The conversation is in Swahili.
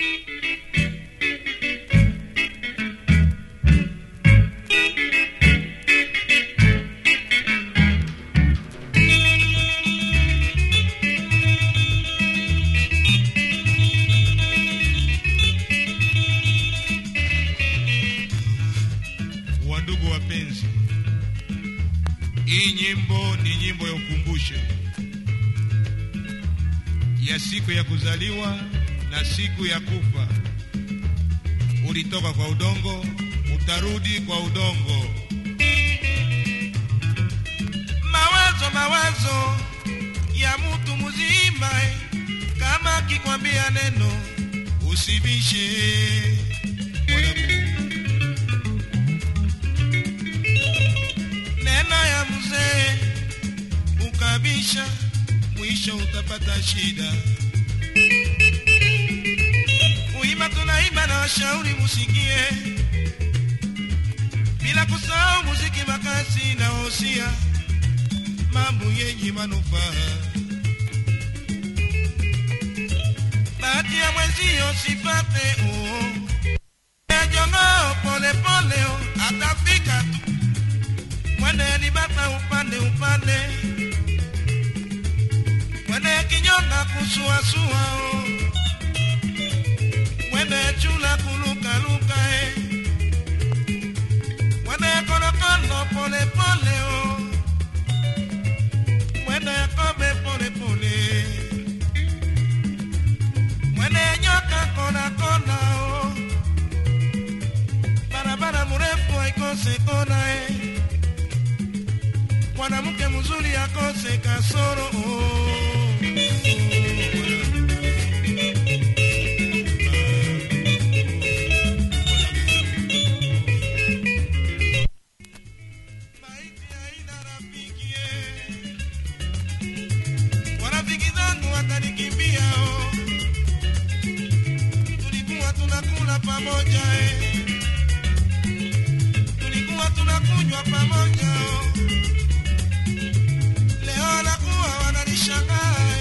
Wandugu wapenzi, hii nyimbo ni nyimbo ya ukumbusho ya siku ya kuzaliwa na siku ya kufa. Ulitoka kwa udongo, utarudi kwa udongo. mawazo mawazo ya mtu mzima eh, kama akikwambia neno Usibishe neno ya mzee ukabisha, mwisho utapata shida. kuimba tunaimba na washauri musikie bila kusahau muziki makasi na wosia Mambo yenye manufaa bahati ya mwenzio sipate oo jongo pole pole oh, atafika tu mwende nibata upande upande mwende kinyonga kusuasua oh. mwende chula kulukaluka eh. mwende konokono pole pole oh. mwende kobe pole pole mwende nyoka kona kona oh. barabara mrefu haikose kona eh. mwanamke mzuri akose kasoro oh. Maiti haina rafiki eh. Warafiki zangu watanikimbia oh. Tulikuwa tunakula pamoja eh. Tulikuwa tunakunywa pamoja oh. Leo nakuwa wananishangaa